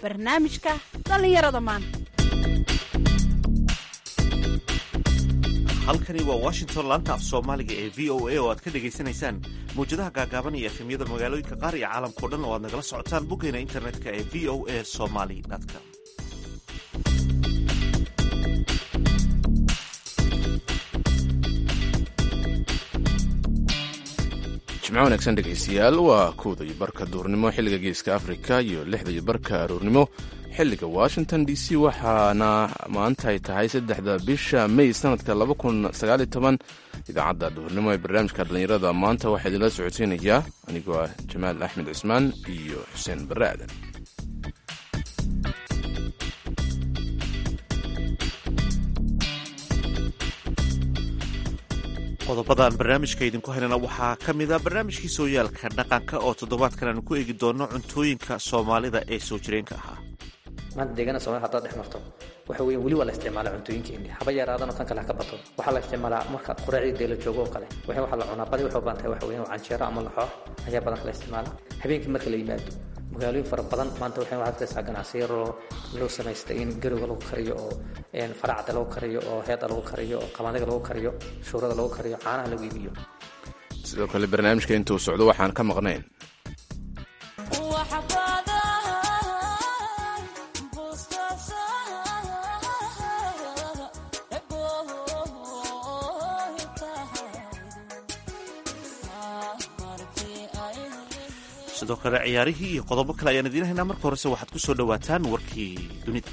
barnaamijka dhallinyarada maanta halkani waa washington laanta af soomaaliga ee v o a oo aad ka dhagaysanaysaan mawjadaha gaagaaban iyo efemyada magaalooyinka qaar iyo caalamkao dhan oo aad nagala socotaan boggeena internetka ee v o a somaly com jimco wanaagsan dhegaystayaal waa kowda iyo barka duurnimo xilliga geeska afrika iyo lixda iyo barka aroornimo xilliga washington d c waxaana maanta ay tahay saddexda bisha may sanadka idaacadda duurnimo ee barnaamijka dhallinyarada maanta waxaa idinla socodsiinayaa anigoo ah jamaal axmed cismaan iyo xuseen barre aadan qodobadan barnaamijka idinku haynana waxaa ka mida barnaamijkii sooyaalka dhaqanka oo toddobaadkan aanu ku eegi doono cuntooyinka soomaalida ee soo jireenka ahaa maanta deegaana somalida hadaad dhex marto waxa weeye weli waa la isticmaalaa cuntooyinkeennii haba yaraadano tan kale ha ka bato waxaa la isticmaalaa marka quraacdii dee la joogo oo kale waxay waxaa la cunaa badi waxay u badan tahay waxa weeye canjeero ama laxoox ayaa badanka la isticmaalaa habeenkii marka la yimaado magaalooyin fara badan maanta waxay waxaad arkaysaa ganacsiyo loo samaystay in garowga lagu kariyo oo faracda lagu kariyo oo heeda lagu kariyo oo qabandiga lagu kariyo shuurada lagu kariyo caanaha lagu iibiyo sidoo kale barnaamijka intuu socdo waxaan ka maqnayn sidoo kale ciyaarihii iyo qodobo kale ayaan idiin haynaa marka horese waxaad ku soo dhowaataan warkii dunida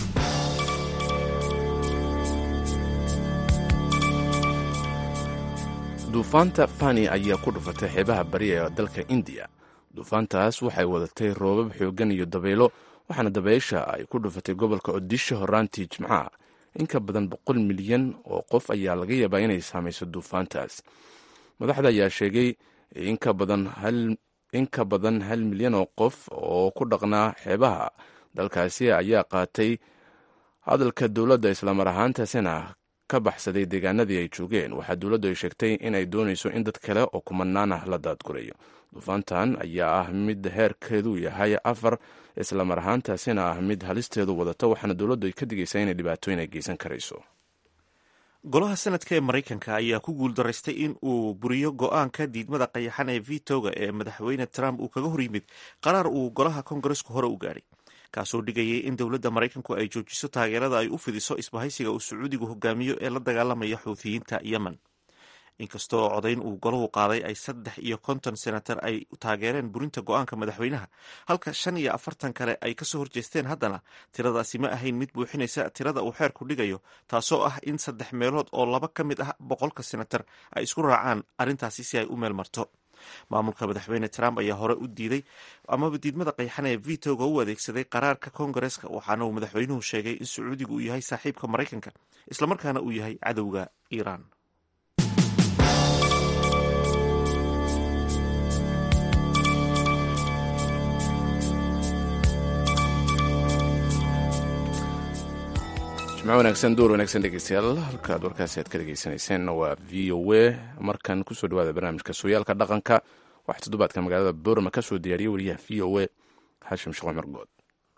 duufaanta fani ayaa ku dhufatay xeebaha bari ee dalka indiya duufaantaas waxay wadatay roobab xooggan iyo dabaylo waxaana dabaysha ay ku dhufatay gobolka odisha horaantii jimcaha in ka badan boqol milyan oo qof ayaa laga yaabaa inay saamayso duufaantaas madaxda ayaa sheegay in ka badan hal in ka badan hal milyan oo qof oo ku dhaqnaa xeebaha dalkaasi ayaa qaatay hadalka dowladda islamar ahaantaasina ka baxsaday deegaanadii ay joogeen waxaa dowladdu ay sheegtay in ay doonayso in dad kale oo kumanaan ah la daadgurayo duufaantan ayaa ah mid heerkeedu yahay afar islamar ahaantaasina ah mid halisteedu wadata waxaana dowladdu ay ka digaysaa inay dhibaatooyin ay geysan karayso golaha sanadka ee maraykanka ayaa ku guuldaraystay in uu buriyo go-aanka diidmada qayaxan ee vitoga ee madaxweyne trump uu kaga hor yimid qaraar uu golaha kongaresku hore u gaadhay kaasoo dhigayay in dowladda maraykanku ay joojiso taageerada ay u fidiso isbahaysiga uu sacuudigu hogaamiyo ee la dagaalamaya xuuthiyiinta yemen inkastoo codayn uu golahu qaaday ay saddex iyo konton senatar ay taageereen burinta go-aanka madaxweynaha halka shan iyo afartan kale ay kasoo horjeesteen haddana tiradaasi ma ahayn mid buuxinaysa tirada uu xeerku dhigayo taasoo ah in saddex meelood oo laba ka mid ah boqolka senatar ay isku raacaan arrintaasi si ay u meel marto maamulka madaxweyne trump ayaa hore u diiday amaba diidmada qayxan ee vitoga u adeegsaday qaraarka kongareska waxaana uu madaxweynuhu sheegay in sacuudigu uu yahay saaxiibka maraykanka islamarkaana uu yahay cadowga iiraan jimco wanaagsan duur wanaagsan dhegeystayaal halkaad warkaasi aad ka dhegeysaneyseen waa v o a markan kusoo dhawaada barnaamijka sooyaalka dhaqanka waxaa toddobaadka magaalada boorama ka soo diyaariyay wariyaha v o a xashim sheekh cumar good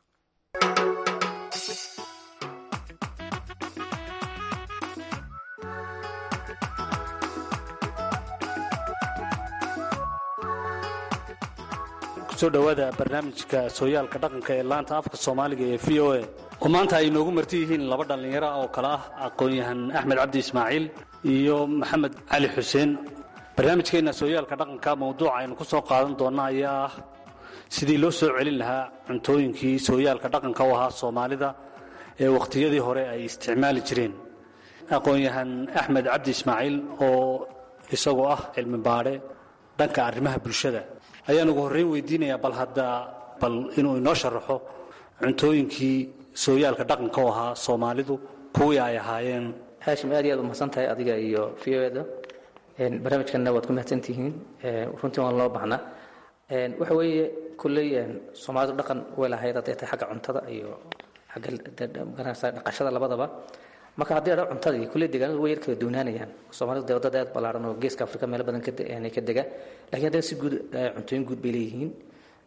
kusoo dhowaada barnaamijka sooyaalka dhaqanka ee laanta afka soomaaliga ee v o a oo maanta ay noogu marti yihiin laba dhallinyaro oo kale ah aqoon-yahan axmed cabdi ismaaciil iyo maxamed cali xuseen barnaamijkeenna sooyaalka dhaqanka mawduuca aynu ku soo qaadan doonna ayaa ah sidii loo soo celin lahaa cuntooyinkii sooyaalka dhaqanka u ahaa soomaalida ee wakhtiyadii hore ay isticmaali jireen aqoon-yahan axmed cabdi ismaaciil oo isagoo ah cilmi baadhe dhanka arrimaha bulshada ayaan ugu horreyn weydiinayaa bal hadda bal inuu inoo sharaxo cuntooyinkii sooyaalka dhaqanka u ahaa soomaalidu kuwii ay ahaayeen haashim aad iyo aad umahadsan tahay adiga iyo v o da barnaamijkanna waad ku mahadsantihiin runtii waan loo baxnaa waxa weeye kulley soomaalidu dhaqan way lahayd hadday tahay xagga cuntada iyo xagga dhaqashada labadaba marka haddii adha cuntadii kulley deegaanadu way yar kala duwanaanayaan soomaalidu dee wadada aad ballaaran oo geeska afrika meelo badan ka dega laakiin haddana si guud cuntooyin guud bay leeyihiin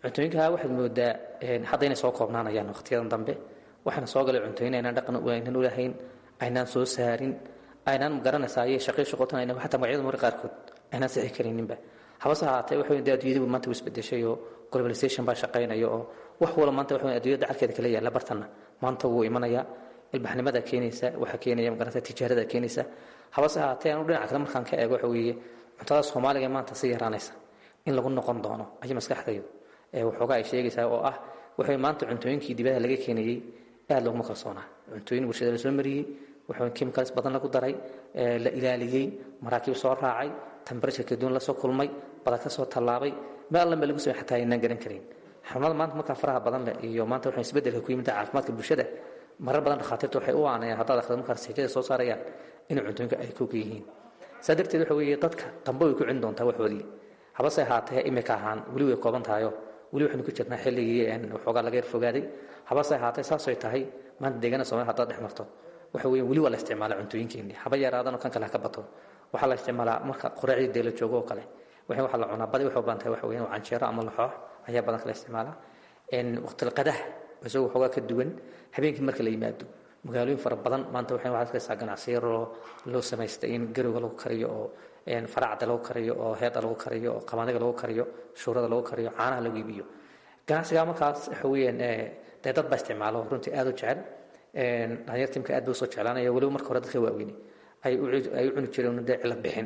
cuntooyinka waxaad moodaa hadda inay soo koobnaanayaan waqtiyadan dambe waxaana soo galay cuntooyin aynaan dhaqan aynan ulahayn aynaan soo saarin aynaan garanaysaa iyo shaqii shaqootan aynan xataa magacyada marka qaarkood aynaan sixi karayninba habase ahaatee waxa weyn dee adduunyadu maanta u isbedeshay oo globalization baa shaqaynaya oo wax wala maanta waxa weyn adduunyada dacalkeeda kala yaalla bartanna maanta wuu imanayaa ilbaxnimada keenaysa waxaa keenaya magarata tijaarada keenaysa habase ahaatee anu dhinaca kale markaan ka eego waxa weeye cuntada soomaaliga maanta si yaraanaysa in lagu noqon doono ayay maskaxdaydu waxoogaa ay sheegaysaa oo ah waxa maanta cuntooyinkii dibadaha laga keenayey aad looguma kalsoonaa cuntooyin warshada la soo mariyey waxa chemicals badan lagu daray la ilaaliyey maraakiib soo raacay temperature kala duwan lasoo kulmay badan ka soo tallaabay meel alla meel lagu samey xataa aynaan garan karin xanuunada maanta markaa faraha badan leh iyo maanta waxa isbeddelka ku yimid caafimaadka bulshada marar badan dhakhaatiirta waxay u aanayaan haddaad akhrido markaa rasiijada soo saarayaan inay cuntooyinka ay koga yihiin saa darteed waxa weeye dadka dambe way ku celin doontaa waxoodii habase ahaatee imika ahaan weli way kooban tahayo weli waxaynu ku jirnaa xilligii waxoogaa laga yar fogaaday habase ahaatee saasay tahay maanta deegaana soomaliya haddaad dhex marto waxa weeye weli waa la isticmaalaa cuntooyinkeenii haba yaraadanoo kan kale ha ka bato waxaa la isticmaalaa marka qoraacdii dee la joogo oo kale waxay waxaa la cunaa badi waxay u badan tahay waxa weeyaan canjeero ama laxoox ayaa badan kala isticmaalaa waqtilqadaha isagoo waxoogaa ka duwan habeenkii marka la yimaado magaalooyin fara badan maanta waxay waxaad arkaysaa ganacsiyo loo loo samaystay in garowga lagu kariyo oo faracda lagu kariyo oo heeda lagu kariyo oo qamaadiga lagu kariyo shuurada lagu kariyo caanaha lagu iibiyo ganacsigaa markaas waxa weeyaan dee dad baa isticmaalo runtii aada u jecel dhalinyartimka aad bay usoo jeclaanaya weliba marka hore dadka waaweyni ay u cuni jireen dee cilad bixin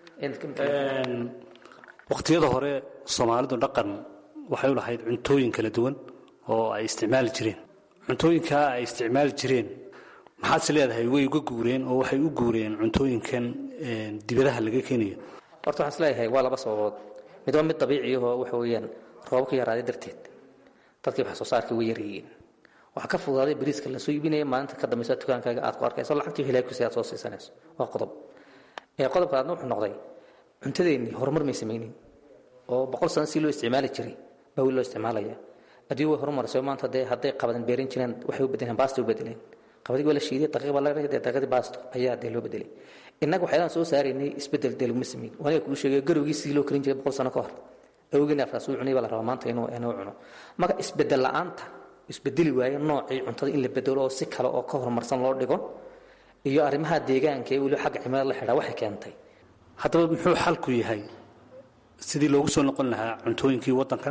waqtiyada hore soomaalidu dhaqan waxay u lahayd cuntooyin kala duwan oo ay isticmaali jireen cuntooyinkaa ay isticmaali jireen maxaadse leedahay way uga guureen oo waxay u guureen cuntooyinkan dibadaha laga keenayo horta waxaan isleeyahay waa laba sababood mid waa mid dabiiciyahoo waxa weeyaan roobabka yaraaday darteed dadkii wax soo saarkii way yaryihiin waxaa ka fudaaday bariiska lasoo iibinaya maalinta ka dambaysa dukaankaaga aad ku arkayso lacagtii hilaakusi aad soo siisanayso waa qodob ee qodobka aadna wuxuu noqday cuntadeennii horumar may samaynin oo boqol sano si loo isticmaali jiray baa weli loo isticmaalaya adduun way horumarayso maanta dee hadday qabadan beerin jireen waxay u bedeleen baasta u bedeleen qabadii waa la shiiday daqiiq baa laga dhigay daqiiqdii baasto ayaa dee loo bedelay innaga waxyaalaan soo saaraynay isbedel dee laguma sameyn waaniga kuu sheegay garowgii sidii loo karin jiray boqol sano ka hor awgeeni afraas uu cunay baa la rabaa maanta inuu inuu cuno marka isbedel la'aanta isbedeli waayo noocii cuntada in la bedelo oo si kale oo ka horumarsan loo dhigo iyo arrimaha deegaanka ee weliba xagga cimilada la xidhaa waxay keentay haddaba muxuu xalku yahay sidii loogu soo noqon lahaa cuntooyinkii waddanka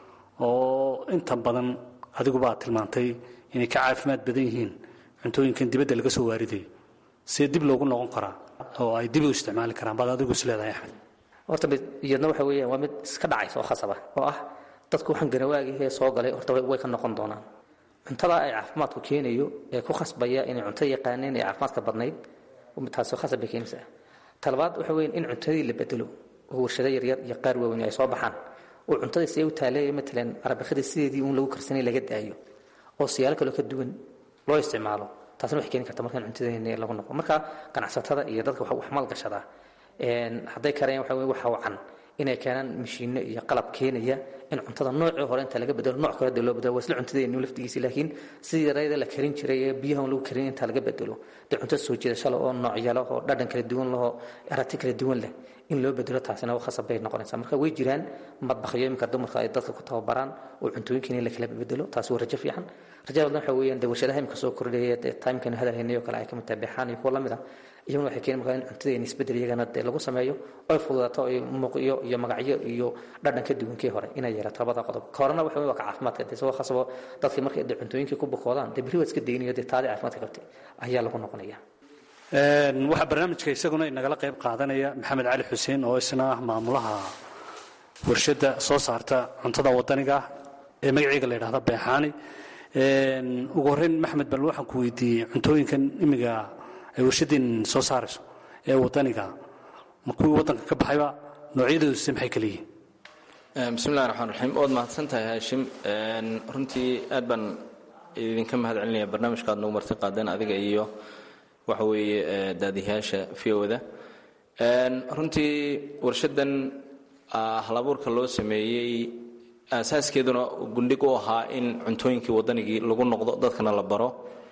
oo inta badan adiguba aad tilmaantay inay ka caafimaad badan yihiin cuntooyinkan dibadda laga soo waaridayo see dib loogu noqon karaa oo ay dib u isticmaali karaan baad adigu is leedahay axmed horta mid iyadna waxa weeyaan waa mid iska dhacaysa oo khasaba oo ah dadku waxaan garawaagihee soo galay horta way ka noqon doonaan cuntada ay caafimaadku keenayo ee ku khasbaya inay cunto yaqaaneen ee caafimaadka badnayd taasi khasab bay keenaysaa talabaad waxa weeyaan in cuntadii la bedelo oo warshado yaryar iyo qaar waaweyn ay soo baxaan oo cuntada see u taaleeya matalan arabakada sideedii uun lagu karsanay laga daayo oo siyaalo kaloo ka duwan loo isticmaalo taasna waxay keeni karta markaan cuntadeena lagu noqo marka ganacsatada iyo dadka wax maalgashadaa hadday karayaan waxa weye waxa wacan inay keenaan mashiino iyo qalab keenaya in cuntada noocii hore inta laga bedelo nooc kale dee loo bedelo waa isla cuntadeenu laftigiisi laakiin sidii yarayda la karin jiray ee biyahan lagu karin inta laga bedelo dee cunto soo jiidasho leh oo noocyo leh oo dhadhan kala duwan leh oo aragti kala duwan leh in loo bedelo taasina khasab bay noqonaysaa marka way jiraan madbakhyo iminka dumarka ay dadka ku tababaraan oo cuntooyinkan in la kala bedelo taasi waa rajo fiican rajada badan waxa weeyaan dee warshadaha imika soo kordhaya dee timekanu hadalhaynay oo kale ay ka mid tahay beexaan iyo kuwa lamid ah iyaguna waxay keeni markaa in cuntadeena isbedel iyagana dee lagu sameeyo oy fududaato ay muuqyo iyo magacyo iyo dhadhan ka duwankii hore inay yeelato labada qodob ka horena waxa waa ka caafimaadka dee isagoo khasabo dadkii markay dee cuntooyinkii ku bukoodaan dee berri waa iska daynayo dee taadii caafimaadka qabtay ayaa lagu noqonaya waxaa barnaamijka isaguna inagala qayb qaadanaya maxamed cali xuseen oo isna ah maamulaha warshadda soo saarta cuntada wadaniga ah ee magaceega la yidhahda beexaani ugu horreyn maxmed bal waxaan ku weydiiyey cuntooyinkan imiga ay warshadeen soo saarayso ee wadaniga ma kuwii waddanka ka baxayba noocyadoodusi maxay kala yihiin bismillahi raxmaan raxiim waad mahadsan tahay haashim runtii aad baan idinka mahad celinaya barnaamijka aad nagu marti qaadeen adiga iyo waxa weeye daadiyaasha fiowda runtii warshadan halabuurka loo sameeyey asaaskeeduna gundhig u ahaa in cuntooyinkii wadanigii lagu noqdo dadkana la baro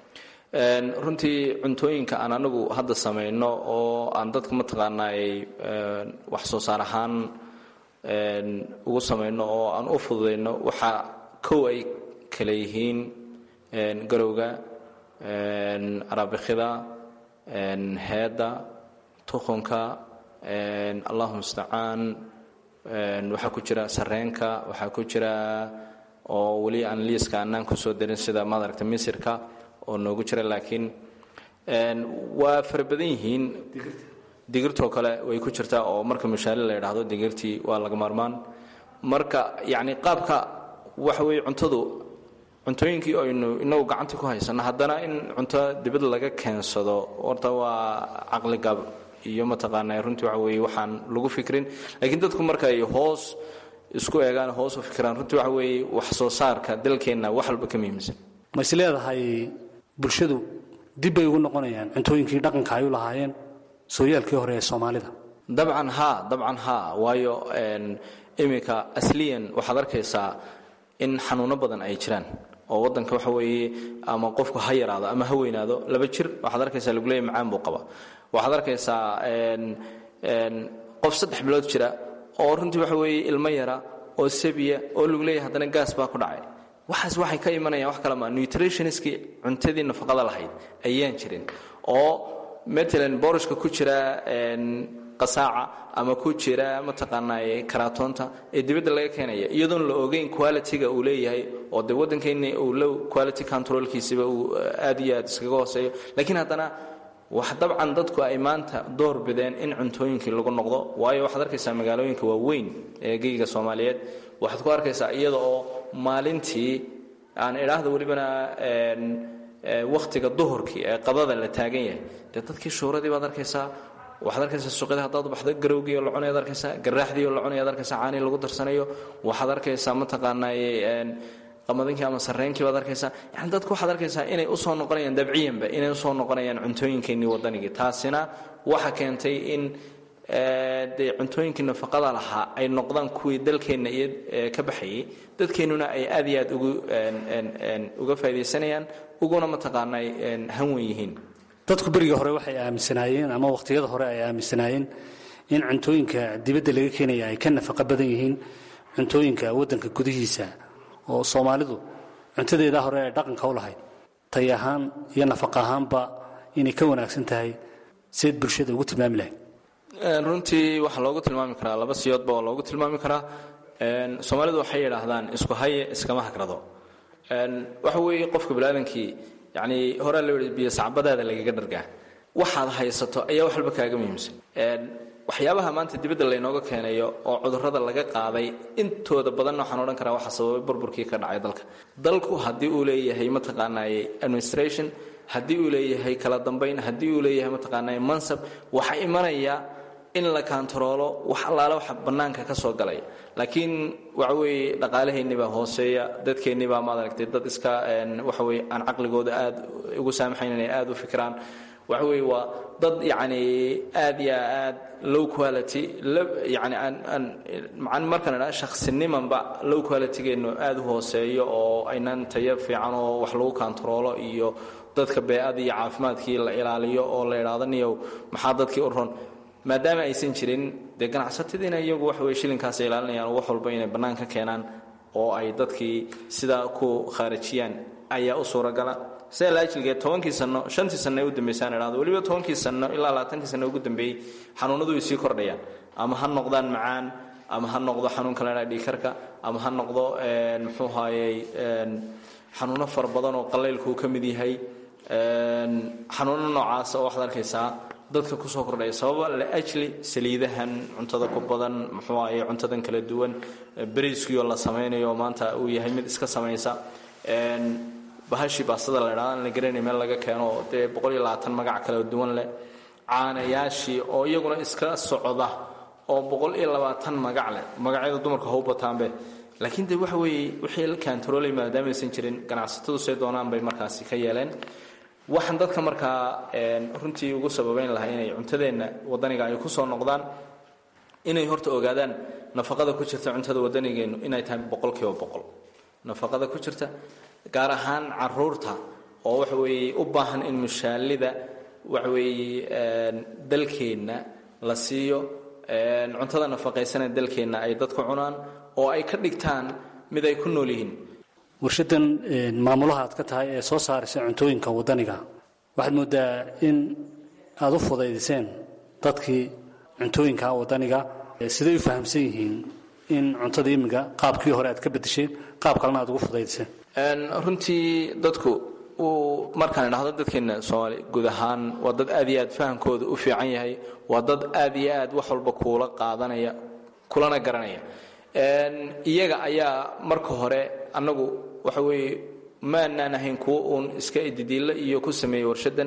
runtii cuntooyinka aan anagu hadda samayno oo aan dadka mataqaanaay wax soo saar ahaan ugu samayno oo aan u fududayno waxaa kow ay kale yihiin garowga araabikida heedda tuqunka allahu mustacaan waxaa ku jira sareenka waxaa ku jira oo weli aan liiska anaan kusoo darin sida maad aragta misirka oo noogu jira laakiin waa fara badan yihiin digirtoo kale way ku jirtaa oo marka mushaali la yidhaahdo digirtii waa laga maarmaan marka yacni qaabka waxa weeye cuntadu cuntooyinkii aynu inagu gacantii ku haysano haddana in cunto dibad laga keensado horta waa caqligab iyo mataqaana runtii waxa weeye waxaan lagu fikrin laakiin dadku marka ay hoos isku eegaan hoos u fikiraan runtii waxa weeye wax soo saarka dalkeenna wax walba ka muhiimsan ma is leedahay bulshadu dib bay ugu noqonayaan cuntooyinkii dhaqanka ay u lahaayeen sooyaalkii hore ee soomaalida dabcan haa dabcan haa waayo iminka asliyan waxaad arkaysaa in xanuuno badan ay jiraan oo wadanka waxa weeye ama qofku ha yaraado ama ha weynaado laba jir waxaad arkaysaa lagu leeyahy macaan buu qaba waxaad arkaysaa qof saddex bilood jira oo runtii waxa weeye ilmo yara oo sabiya oo lagu leeyahy haddana gaas baa ku dhacay waxaas waxay ka imanayaan wax kale maa nutritionskii cuntadii nafaqada lahayd ayaan jirin oo matalan boorashka ku jira qasaaca ama ku jira mataqaanaa karaatoonta ee dibadda laga keenaya iyadoon la ogeyn quality-ga uu leeyahay oo de waddankeenni uu low quality controlkiisiba uu aad iyo aad iskaga hooseeyo laakiin haddana wax dabcan dadku ay maanta door bideen in cuntooyinkii lagu noqdo waayo waxaad arkaysaa magaalooyinka waaweyn ee geyga soomaaliyeed waxaad ku arkaysaa iyada oo maalintii aan idhaahda welibana wakhtiga duhurkii ee qadada la taagan yahay dee dadkii shuuradii baad arkaysaa waxaad arkaysaa suuqyada haddaad baxdo garowgii oo la cunayaad arkaysaa garaaxdii oo la cunayaad arkaysaa caanii lagu darsanayo waxaad arkaysaa mataqaanaaye qamadinkii ama sarreenkii baad arkaysaa yani dadku waxaad arkaysaa inay usoo noqonayaan dabciyanba inay usoo noqonayaan cuntooyinkeennii waddanigii taasina waxa keentay in dee cuntooyinkii nafaqada lahaa ay noqdaan kuwii dalkeenna iyo ka baxayay dadkeennuna ay aad iyo aad ugu uga faaidaysanayaan uguna mataqaanaa hanwen yihiin dadku berigii hore waxay aaminsanaayeen ama wakhtiyada hore ay aaminsanaayeen in cuntooyinka dibadda laga keenaya ay ka nafaqo badan yihiin cuntooyinka waddanka gudihiisa oo soomaalidu cuntadeedaa hore ay dhaqanka u lahayd tay ahaan iyo nafaqa ahaanba inay ka wanaagsan tahay seed bulshada ugu tilmaami lahayd runtii waxaa loogu tilmaami karaa laba siyoodba oo loogu tilmaami karaa soomaalidu waxay yidhaahdaan isku haye iskama hagrado waxa weeye qofka baniaadankii yani horaa loo yihi biyo sacbadaada lagaga dhargaa waxaad haysato ayaa wax walba kaaga muhiimsan waxyaabaha maanta dibadda laynooga keenayo oo cudurrada laga qaaday intooda badanna waxaan odhan karaa waxaa sababay burburkii ka dhacay dalka dalku haddii uu leeyahay mataqaanaaye administration haddii uu leeyahay kala dambayn haddii uu leeyahay mataqaanaaye mansab waxaa imanaya in la kaantaroolo wax allaale waxa bannaanka ka soo galaya laakiin waxa weeye dhaqaalaheennii baa hooseeya dadkeennii baa maad aragtay dad iska waxa weye aan caqligooda aad ugu saamaxayn inay aad u fikiraan waxa weeye waa dad yacni aad iyo aad low quality yani aan markaan idhaha shakhsinimanba low qualitygeennu aad u hooseeyo oo aynan tayo fiican oo wax lagu kaantaroolo iyo dadka bee-ada iyo caafimaadkii la ilaaliyo oo la idhaahdo niyow maxaa dadkii u ron maadaama aysan jirin dee ganacsatadiina iyagu waxa weye shilinkaasay ilaalinayaan oo wax walba inay bannaan ka keenaan oo ay dadkii sidaa ku khaarijiyaan ayaa u suuragala sida laajilgee tobankii sano shantii sanno ee u dambeysaan idhahdo weliba tobankii sanno ilaa labaatankii sanno ugu dambeeyey xanuunadu way sii kordhayaan ama ha noqdaan macaan ama ha noqdo xanuunka la idhaha dhiikarka ama ha noqdo muxuu haayey xanuuno fara badan oo qalaylkuu ka mid yahay xanuuno noocaasa oo waxaad arkaysaa dadka kusoo kordhaya sababa liajli saliidahan cuntada ku badan muxuu ahaye cuntadan kala duwan beriiskiioo la samaynayo maanta uu yahay mid iska samaysa bahashii baastada la idhahda aan la garanay meel laga keeno oo dee boqol iyo labaatan magac kala duwan leh caanayaashii oo iyaguna iska socda oo boqol iyo labaatan magac leh magacyada dumarka ha u bataanbe laakiin de waxa weeye wixii la kaantaroolay maadaamaysan jirin ganacsatadu say doonaan bay markaasi ka yeeleen waxaan dadka markaa runtii ugu sababayn lahaa inay cuntadeenna wadaniga ay kusoo noqdaan inay horta ogaadaan nafaqada ku jirta cuntada wadanigeennu inay tahay boqolkiiba boqol nafaqada ku jirta gaar ahaan caruurta oo waxa weeye u baahan in mushaalida waxa weeye dalkeenna la siiyo cuntada nafaqaysanee dalkeenna ay dadku cunaan oo ay ka dhigtaan mid ay ku nool yihiin warshadan maamulaha aad ka tahay ee soo saaraysa cuntooyinka wadaniga waxaad moodaa in aada u fudaydiseen dadkii cuntooyinka wadaniga siday u fahamsan yihiin in cuntada imiga qaabkii hore aad ka bedesheen qaab kalena aad ugu fudaydiseen runtii dadku uu markaan idhahdo dadkeena soomaali guud ahaan waa dad aad iyo aad fahamkooda u fiican yahay waa dad aad iyo aad wax walba kuula qaadanaya kulana garanaya iyaga ayaa marka hore annagu waxa weeye maanaan ahayn kuwo uun iska ididiilla iyo ku sameeyey warshadan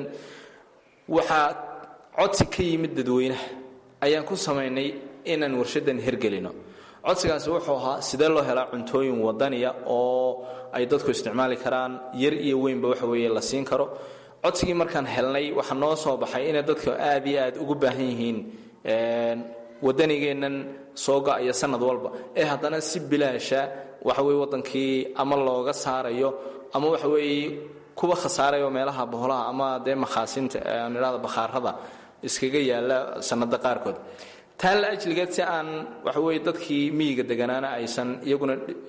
waxaa codsi ka yimid dadweynaha ayaan ku samaynay inaan warshadan hergelino codsigaasi wuxuu ahaa sidee loo helaa cuntooyin wadaniya oo ay dadku isticmaali karaan yar iyo weynba waxa weeye la siin karo codsigii markaan helnay waxaa noo soo baxay inay dadku aad iyo aad ugu baahan yihiin wadanigeennan soo ga-aya sanad walba ee haddana si bilaasha waxa weye wadankii ama looga saarayo ama waxa weeye kuwa khasaarayo meelaha boholaha ama dee makhaasinta aan idhahda bakhaarada iskaga yaala sanada qaarkood taan la ajligeed si aan waxa weye dadkii miyiga deganaana aysan iyaguna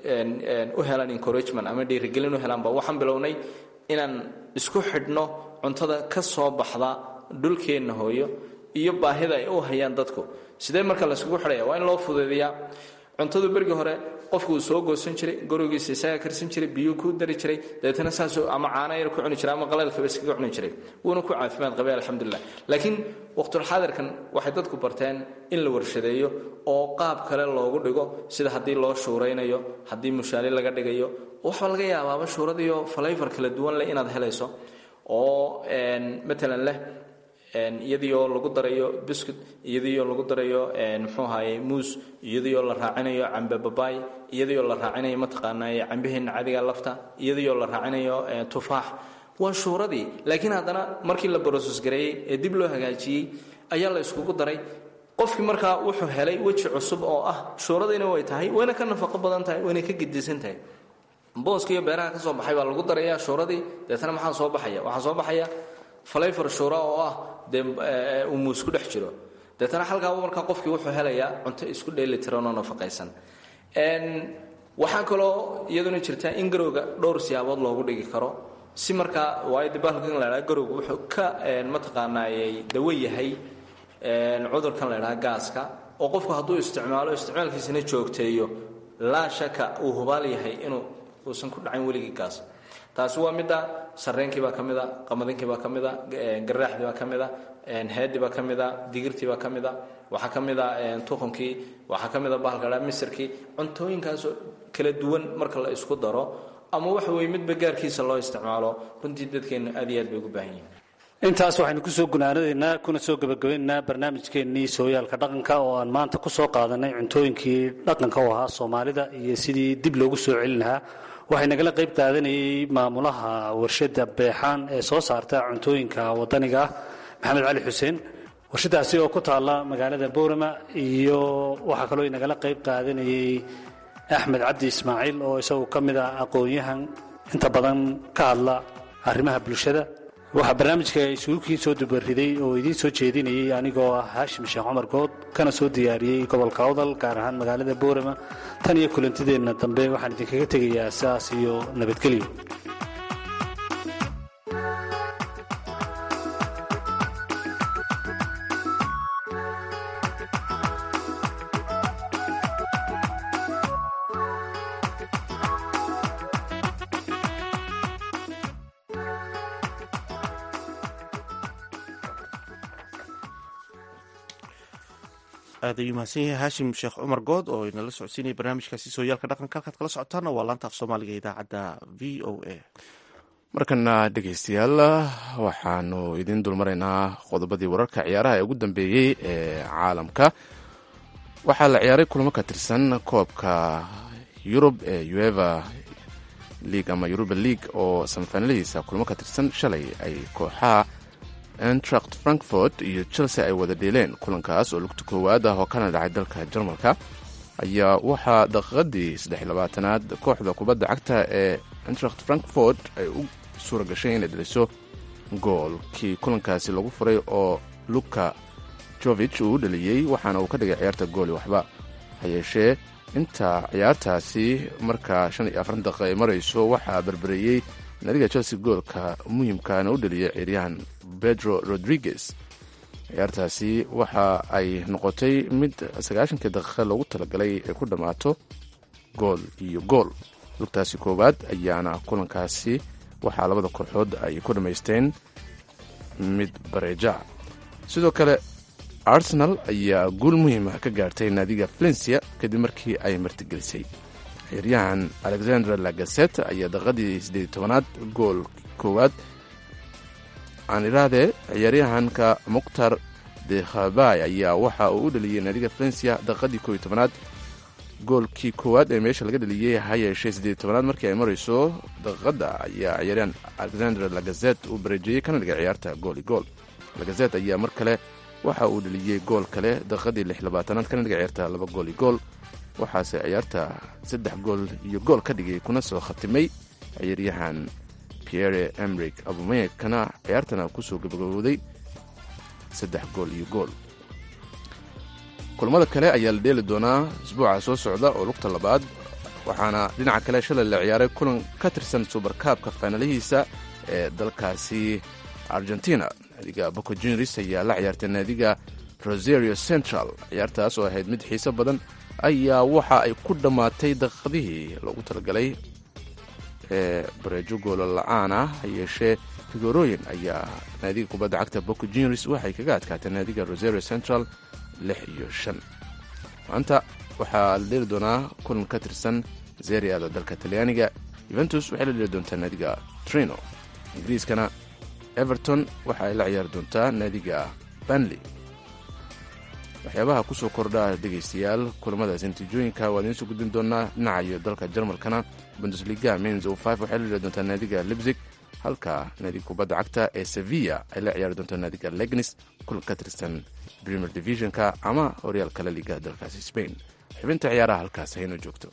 u helaan encouragement ama dhiirigelin u helaanba waxaan bilownay inaan isku xidhno cuntada ka soo baxda dhulkeenna hooyo iyo baahida ay u hayaan dadku sidee marka layskugu xidhaya waa in loo fuduudiyaa cuntadu bergii hore qofku uu soo goosan jiray gurigiisa isaga karsan jiray biyuu ku dari jiray dabeetana saasuu ama caano yar ku cuni jiray ama qaleelkaba iskaga cuni jiray wuuna ku caafimaad qabay alxamdulilah laakiin waqtulxaadirkan waxay dadku barteen in la warshadeeyo oo qaab kale loogu dhigo sida haddii loo shuuraynayo haddii mushaali laga dhigayo waxaa laga yaabaaba shuuradiyo falayfar kala duwan leh inaad helayso oo matalan leh iyadiioo lagu darayo biscuit iyadiioo lagu darayo muxuu ahaye muus iyadiioo la raacinayo cambe babaay iyadiioo la raacinayo mataqaanaaye cambaheenna cadiga lafta iyadiioo la raacinayo tufaax waa shuuradii laakiin haddana markii la broses gareeyey ee dib loo hagaajiyey ayaa la iskugu daray qofkii markaa wuxuu helay weji cusub oo ah shuuradiina way tahay wayna ka nafaqo badan tahay wayna ka gedisan tahay booska iyo beeraha ka soo baxay baa lagu daraya shuuradii deetana maxaa soo baxaya waxaa soo baxaya falayfar shuura oo ah dee uu muus ku dhex jiro deetana halkaaba markaa qofkii wuxuu helayaa cunto isku dheeli tiranoo nafaqaysan waxaa kaloo iyaduna jirta in garowga dhowr siyaabood loogu dhigi karo si markaa waayo de bahalkan la ydhaha garowga wuxuu ka mataqaanaayey dawo yahay cudurkan la ydhaha gaaska oo qofku hadduu isticmaalo isticmaalkiisana joogteeyo laa shaka uu hubaal yahay inuu uusan ku dhacayn weligii gaas taasi waa midda sarreenkii baa ka mida qamadinkii baa ka mida garaaxdii baa ka mida heedii baa ka mida digirtii baa ka mida waxaa ka mida tuqunkii waxaa ka mida bahalka dhaa misirkii cuntooyinkaasoo kala duwan marka la isku daro ama waxa weye midba gaarkiisa loo isticmaalo runtii dadkeennu aad iyo aad bay ugu baahan yihin intaas waxaynu kusoo gunaanadaynaa kuna soo gebagabaynaynaa barnaamijkeennii sooyaalka dhaqanka oo aan maanta ku soo qaadanay cuntooyinkii dhaqanka u ahaa soomaalida iyo sidii dib loogu soo celin lahaa waxay nagala qayb qaadanayay maamulaha warshadda beexaan ee soo saarta cuntooyinka wadaniga ah maxamed cali xuseen warshadaasi oo ku taalla magaalada boorama iyo waxaa kaloo nagala qayb qaadanayay axmed cabdi ismaaciil oo isagu ka mid ah aqoon-yahan inta badan ka hadla arrimaha bulshada waxaa barnaamijka isuukii soo dubariday oo idiin soo jeedinayay anigoo ah haashim sheekh cumar good kana soo diyaariyey gobolka awdal gaar ahaan magaalada boorama tan iyo kulantideenna dambe waxaan idinkaga tegayaa saas iyo nabadgelyo aad ayuu mahadsan yahay haashim sheekh cumar good oo inala socodsiinaya barnaamijkaasi sooyaalka dhaqanka halkaad kala socotaana waa laanta af soomaaliga idaacadda v o a markana dhegeystayaal waxaanu idiin dulmaraynaa qodobadii wararka ciyaaraha ee ugu dambeeyey ee caalamka waxaa la ciyaaray kulamo ka tirsan koobka yurub ee ueva league ama yuruba league oo samafaaniladiisa kulamo ka tirsan shalay ay kooxaha entracht frankfort iyo chelsea ay wada dheeleen kulankaas oo lugta koowaad ah oo kana dhacay dalka jarmalka ayaa waxaa daqiiqadii saddexlabaatanaad kooxda kubadda cagta ee entracht frankfort ay u suura gashay inay dhaliso goolkii kulankaasi lagu furay oo luka jovich uu u dhaliyey waxaana uu ka dhigay ciyaarta gooli waxba ha yeeshee inta ciyaartaasi markaa shan iyo afartan daqiiqa ay marayso waxaa berbereeyey naadiga chelsea goolka muhimkaana u dhaliyay ciyaaryahan pedro rodriguez ciyaartaasi waxa ay noqotay mid sagaashankii daqiiqa loogu talagalay ay ku dhammaato gool iyo gool lugtaasi koowaad ayaana kulankaasi waxaa labada kooxood ay ku dhammaysteen mid bareeja sidoo kale arsenal ayaa guul muhiima ka gaartay naadiga valencia kadib markii ay martigelisay ciyaaryahan alexander lagaset ayaa daqiiqadii siddeed tobanaad gool koowaad aan idhaahdee ciyaaryahanka mukhtar dekhabay ayaa waxa uu u dhaliyey naadiga valencia daqiiqadii kooiyo tobanaad goolkii koowaad ee meesha laga dhaliyey ha yeeshee siddeed tobanaad markii ay marayso daqiiqadda ayaa ciyaaryahan alexander lagazet uu bareejeeyey kana dhigay ciyaarta gool i gool lagazet ayaa mar kale waxa uu dhaliyey gool kale daqiiqadii lix labaatanaad kana dhigay ciyaarta laba gool i gool waxaase ciyaarta saddex gool iyo gool ka dhigay kuna soo khatimay ciyaaryahan pierre emrik abumekana ciyaartana kusoo gabagabowday saddex gool iyo gool kulamada kale ayaa la dheeli doonaa isbuuca soo socda oo lugta labaad waxaana dhinaca kale shalay la ciyaaray kulan ka tirsan subarkaabka faanalihiisa ee dalkaasi argentina naadiga boco junris ayaa la ciyaartay naadiga rosario central ciyaartaas oo ahayd mid xiiso badan ayaa waxa ay ku dhammaatay daqiiqadihii loogu talagalay ee bareejo goolo la-aan ah ha yeeshee figorooyin ayaa naadiga kubadda cagta boco junris waxay kaga adkaatay naadiga rosario central lix iyo shan maanta waxaa la dheeli doonaa kulan ka tirsan zeriada dalka talyaaniga yuventus waxay la dheeli doontaa naadiga trino ingiriiskana everton waxa ay la ciyaari doontaa naadiga banley waxyaabaha kusoo kordha dhegaystayaal kulamadaas natiijooyinka waa idiin soo gudbin doonaa dhinaca iyo dalka jarmalkana bundesliga mens o five waxay la dheeli doontaa naadiga libzig halka naadiga kubadda cagta ee sevilla ay la ciyaari doontaa naadiga legnis kulan ka tirsan premier divisionka ama horyaalka la liga dalkaasi spain xubinta ciyaaraha halkaas haynoo joogto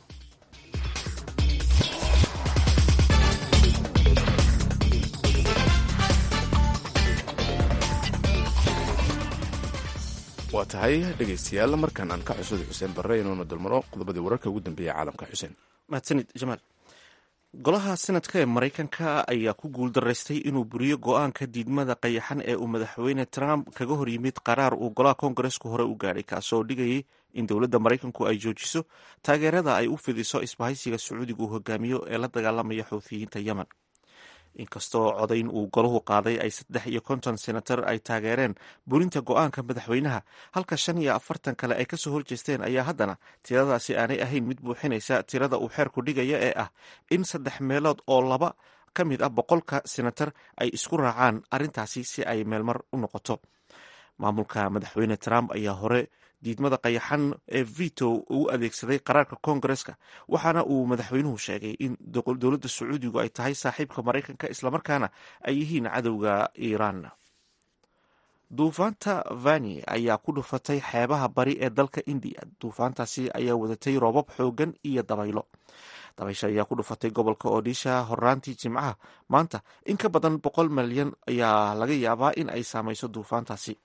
waa tahay dhegaystayaal markan aan ka xusuuday xuseen barre inuuna dulmaro qodobadii wararka ugu dambeeya caalamka xuseen mahadsanid jamaal golaha senadka ee maraykanka ayaa ku guuldaraystay inuu buriyo go-aanka diidmada qayaxan ee uu madaxweyne trump kaga hor yimid qaraar uu golaha koongareesku hore u gaadhay kaasoo dhigayay in dowladda maraykanku ay joojiso taageerada ay u fidiso isbahaysiga sacuudiga uu hogaamiyo ee la dagaalamaya xuuthiyiinta yemen inkastoo codayn uu golahu qaaday ay saddex iyo konton senatar ay taageereen burinta go-aanka madaxweynaha halka shan iyo afartan kale ay kasoo horjeesteen ayaa haddana tiradaasi aanay ahayn mid buuxinaysa tirada uu xeerku dhigaya ee ah in saddex meelood oo laba ka mid ah boqolka senatar ay isku raacaan arrintaasi si ay meelmar u noqoto maamulka madaxweyne trump ayaa hore diidmada qayaxan ee vito uu adeegsaday qaraarka koongareska waxaana uu madaxweynuhu sheegay in dowladda sacuudigu ay tahay saaxiibka maraykanka islamarkaana ay yihiin cadowga iiraan duufaanta vani ayaa ku dhufatay xeebaha bari ee dalka indiya duufaantaasi ayaa wadatay roobab xoogan iyo dabaylo dabaysha ayaa ku dhufatay gobolka odisha horaantii jimcaha maanta in ka badan boqol malyan ayaa laga yaabaa in ay saamayso duufaantaasi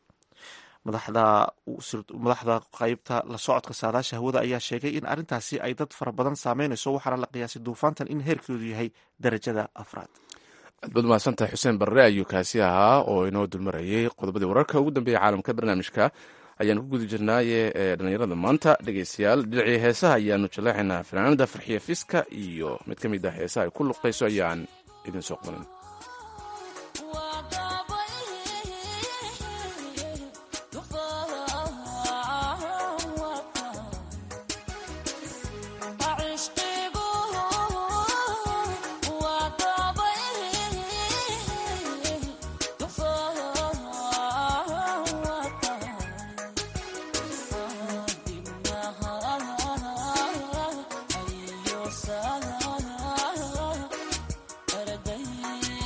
madaxda qaybta la socodka saadaasha hawada ayaa sheegay in arrintaasi ay dad fara badan saameynayso waxaana la qiyaasay duufaantan in heerkeedu yahay darajada afraad aad baad mahadsantahay xuseen barre ayuu kaasi ahaa oo inoo dulmarayay qodobadii wararka ugu dambeeya caalamka barnaamijka ayaanu ku guda jirnaaye ee dhallinyarada maanta dhegaystayaal dhinacii heesaha ayaanu jaleexaynaa fanaanada farxiya fiska iyo mid ka mid ah heesaha ay ku luqayso ayaan idin soo qabanin Arday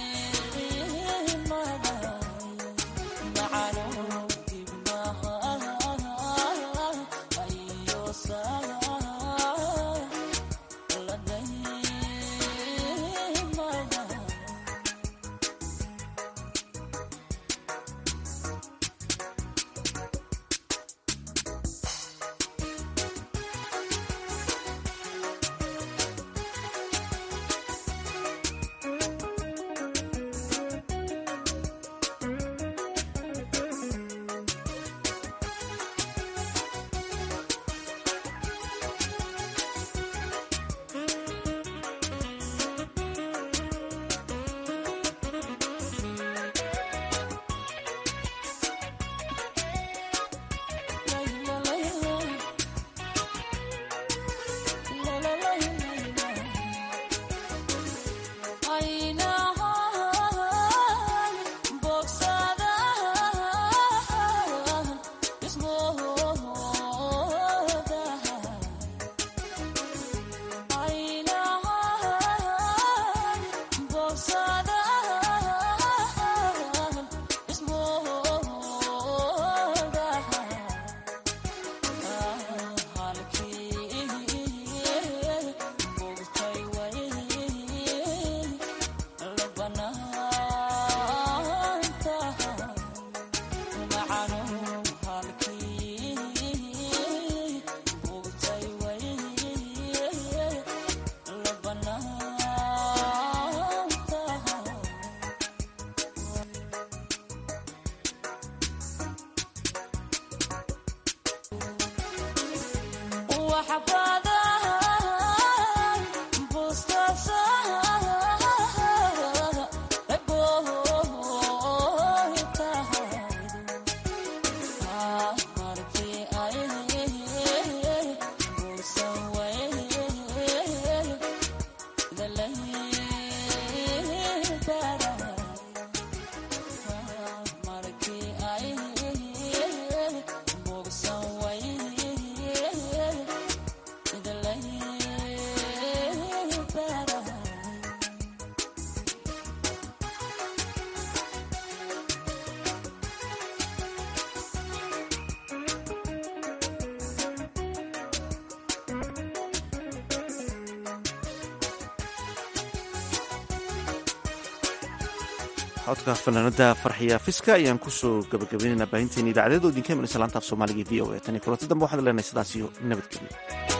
codka fanaanada farxiya fiska ayaan kusoo gabagabaynaynaa baahinteena idaacadeed oo idinka imanaysa laanta af soomaaliga v o a tan iyo kulanti dambe waxaad leenahay sidaas iyo nabadgelyo